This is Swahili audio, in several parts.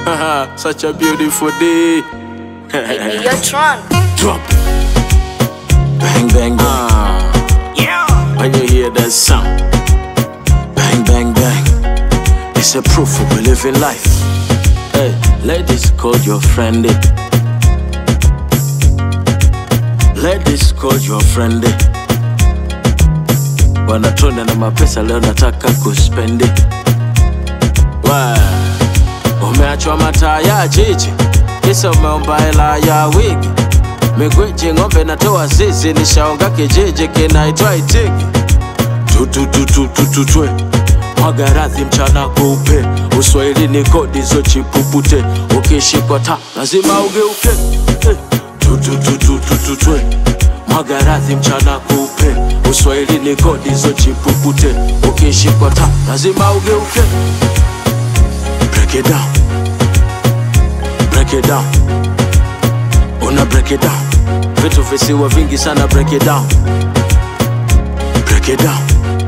Such a beautiful day. Hey, you're drunk. Drop. Bang, bang, bang. Yeah. When you hear that sound, bang, bang, bang. It's a proof of we living life. Hey, ladies, call your friend. eh. Ladies, call your friend. eh. Wanatona na mapesa leo nataka kuspendi. Wa, Umeachwa mataa ya jiji, kisa umeomba hela ya wigi. Migweji ng'ombe natoa zizi, nishaonga kijiji kinaitwa Itigi. tutututututwe mwaga radhi mchana kupe uswahilini kodi zo chipupute ukishikwa ta lazima ugeuke Eh, tutututututwe mwaga radhi mchana kupe uswahilini kodi zo chipupute ukishikwa ta lazima ugeuke break it down break it down una break it down vitu visiwa vingi sana break it down break it down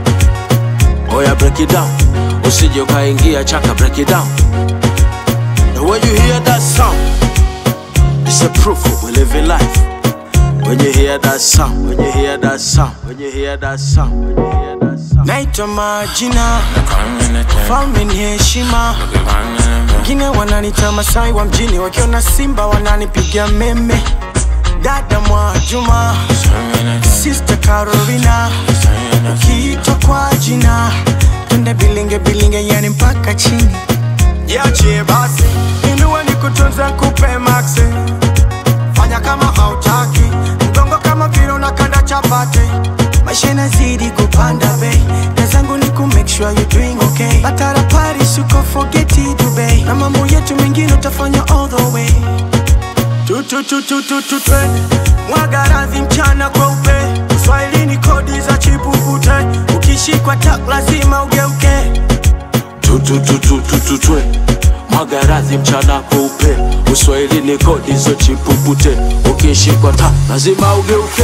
Oya break it down Usije ukaingia chaka break it down And when you hear that sound It's a proof of we living life When you hear that sound When you hear that sound When you hear that sound When you hear that sound Naitwa majina falme ni heshima wengine wananita masai wa mjini wakiona simba wananipiga meme dada mwajuma sister carolina ukiitwa kwa jina twende bilinge bilinge yani mpaka chini yache basi inua ni kutunza kupe maxe fanya kama hautaki mgongo kama vile unakanda chapati maisha inazidi kupanda bei na zangu ni ku make sure you doing okay batara paris uko forget it Dubai na mambo yetu mengine utafanya all the way tu tu tu tu tu tu twende mwaga radhi mchana kweupe uswahilini kodi za chipukute ukishikwa tak lazima ugeuke tutututututwe mwaga radhi mchana kupe uswahilini kodi zo chipupute ukishikwa ta lazima ugeuke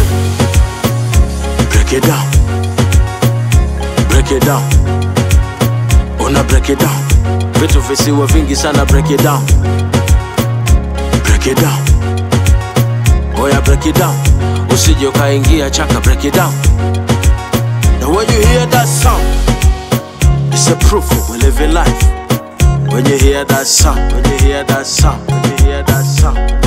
break it down break it down una break it down vitu visiwa vingi sana break it down break it down oya break it down usije ukaingia chaka break it down and when you hear that sound It's a proof of we living life. When you hear that sound, when you hear that sound, when you hear that sound.